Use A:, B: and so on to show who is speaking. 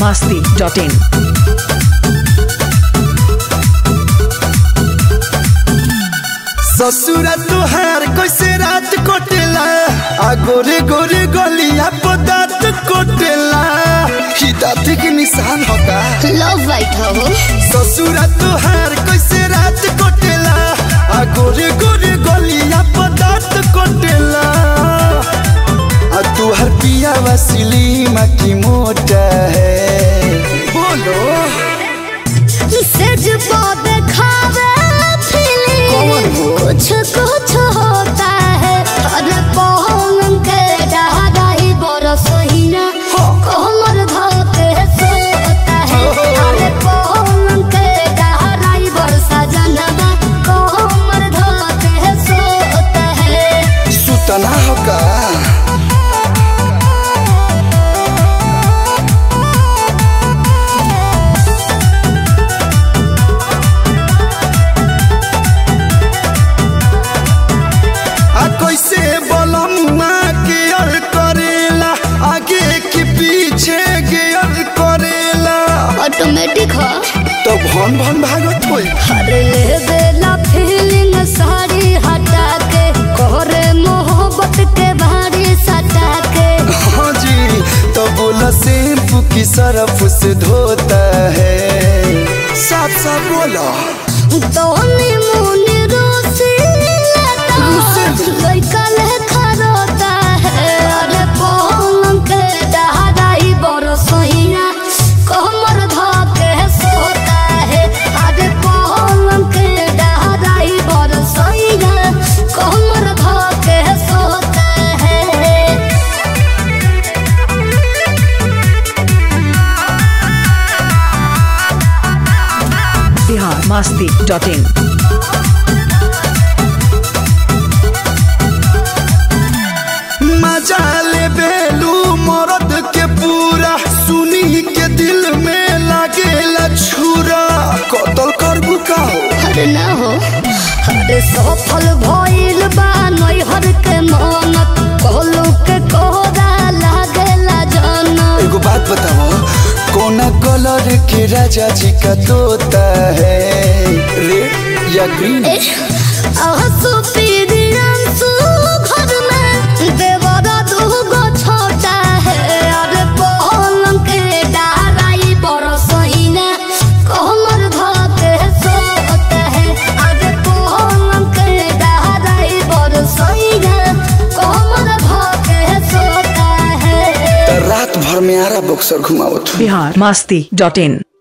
A: masti.in.
B: ससुरा तुहार कैसे रात कोटेला आ गोरे गोरे गलिया पदार्थ कोटेला ही दाँत के निशान होगा
C: लव वाइट हो
B: ससुरा तुहार कैसे रात कोटेला आ गोरे गोरे गलिया पदार्थ कोटेला आ तुहार पिया वसीली की मोटा है बोलो
C: सेज पो देखावे
B: कौन
C: फीलिंग
B: हो?
C: कुछ कुछ होता है अरे पौन के डहाई बरस ही ना कोमर धोते सोता है अरे पौन के डहाई बरसा जनवा कोमर धोते सोता है
B: सुतना होगा आ कैसे बलमुआ गियर करेला आगे के पीछे गियर करेला
C: ऑटोमेटिक हो
B: तो भन भन भागत होई
C: अरे ले बेला फीलिंग सारी हटा के कोरे मोहब्बत के भारी सटा के
B: हाँ जी तो बोला शैम्पू की सरफ से धोता है साफ साफ बोला
C: दोनी मुनी रूसी लेता लइका लेखा रोता है अरे पौन के डहाई बड़ सहिया कमर धके सोता है अरे पौन के डहाई बड़ सहिया कमर धके सोता है
A: Bihar masti.in.
B: मजा ले बेलू मरद के पूरा सुनी के दिल में लागेला छुरा कतल करबू का हो
C: अरे ना हो अरे सफल भइल बा नैहर के मनत कहलू के कोहरा लागेला जनत
B: एगो बात बताओ कौन कलर के राजा जी का तोता है रेड या ग्रीन
C: आंसू पीरी आंसू घर में देवरा दूगो छोटा है अरे पलंग के डाराई बड़ सहीना कमर धके सोता है अरे पलंग के डाराई बड़ सहीना कमर धके सोता है
B: रात भर में आरा बक्सर घुमावत
A: Bihar masti.in.